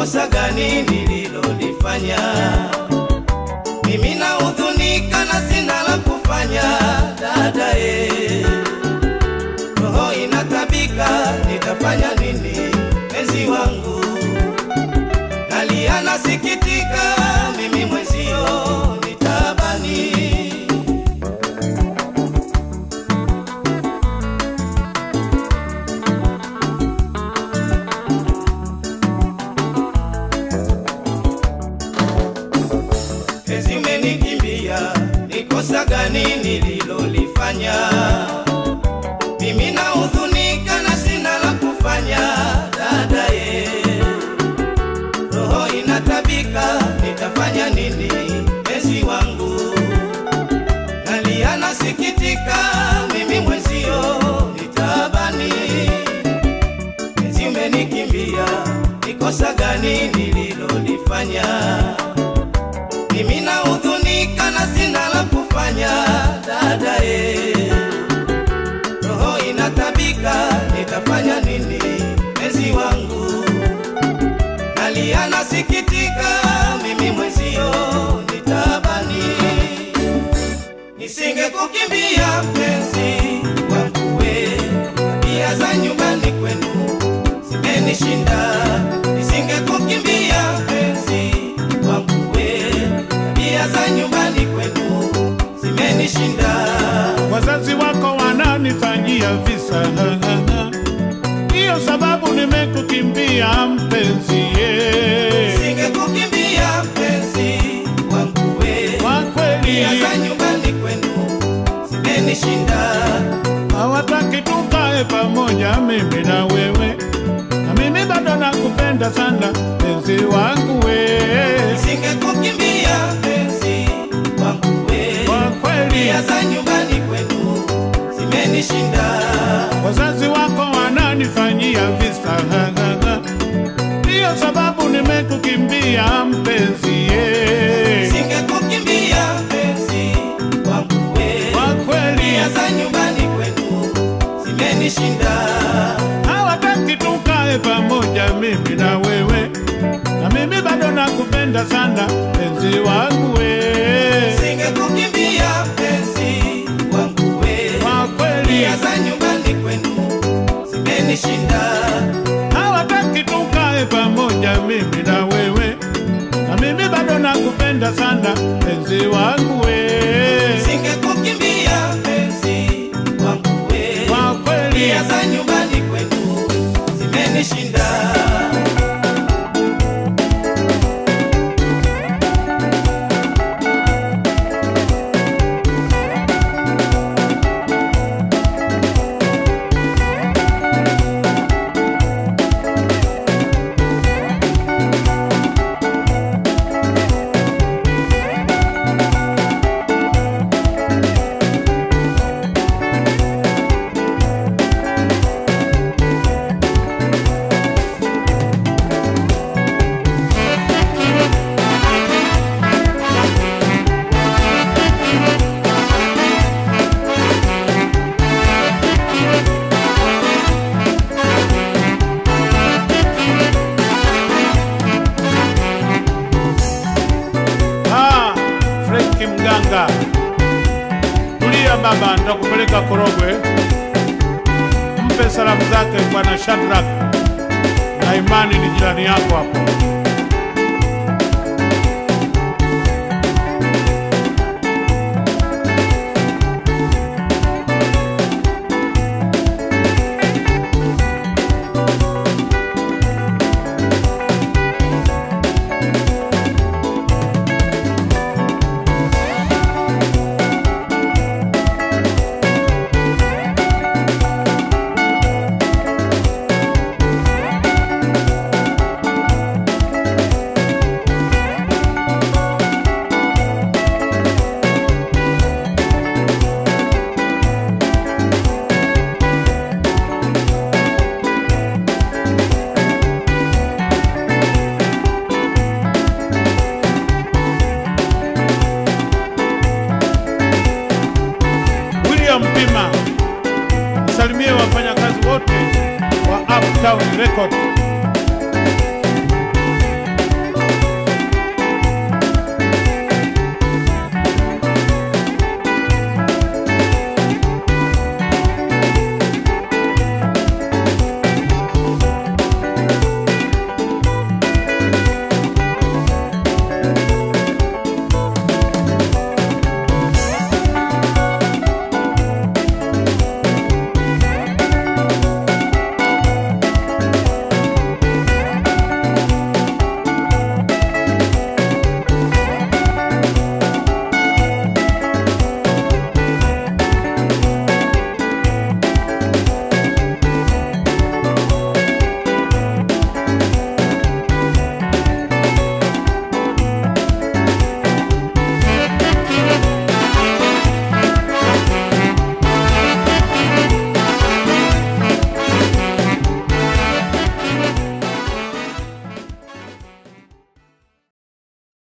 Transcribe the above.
kosa gani nililolifanya? Mimi nahuzunika na sina la kufanya, dada e, roho inatabika, nitafanya nini mpenzi wangu? Nalia nasikitika, mimi mwenzio nitabani. Penzi umenikimbia, ni kosa gani nililolifanya? Mimi nahuzunika na sina la kufanya, dada ye, roho inatabika, nitafanya nini penzi wangu? Nalia nasikitika, mimi mwenzio nitabani. Penzi umenikimbia, ni kosa gani nililolifanya? Mimi nahuzunika na sina la kufanya, dada e, roho inatabika, nitafanya nini mpenzi wangu? Nalia nasikitika, mimi mwenzio nitabani. Nisingekukimbia mpenzi wangu we, tabia za nyumbani kwenu zimenishinda. Nisingekukimbia mpenzi wangu we, tabia za nyumbani kwenu zimenishinda. Wazazi wako wananifanyia visa, ndiyo sababu nimekukimbia mpenzi ye. Nisingekukimbia mpenzi wangu we, Kwa kweli tabia za nyumbani kwenu zimenishinda. hawataki tukae pamoja mimi na wewe, na mimi bado nakupenda sana mpenzi wangu we. Nisingekukimbia mpenzi wangu we, Kwa kweli tabia za nyumbani kwenu zimenishinda. wazazi wako wananifanyia visa, ndiyo sababu nimekukimbia mpenzi ye. Singekukimbia mpenzi wangu we, Kwa kweli tabia za nyumbani kwenu zimenishinda. hawataki tukae pamoja mimi na wewe, na mimi bado nakupenda sana mpenzi wangu we. Singekukimbia mpenzi wangu we, Kwa kweli tabia za nyumbani kwenu zimenishinda. hawataki tukae pamoja mimi na wewe, na mimi bado nakupenda sana mpenzi wangu we. Singekukimbia mpenzi wangu we, Kwa kweli tabia za nyumbani kwenu zimenishinda. Ah, Frenki mganga, tulia baba, nitakupeleka Korogwe. Mpe salamu zake bwana Shadrack na Imani, ni jirani yako hapo.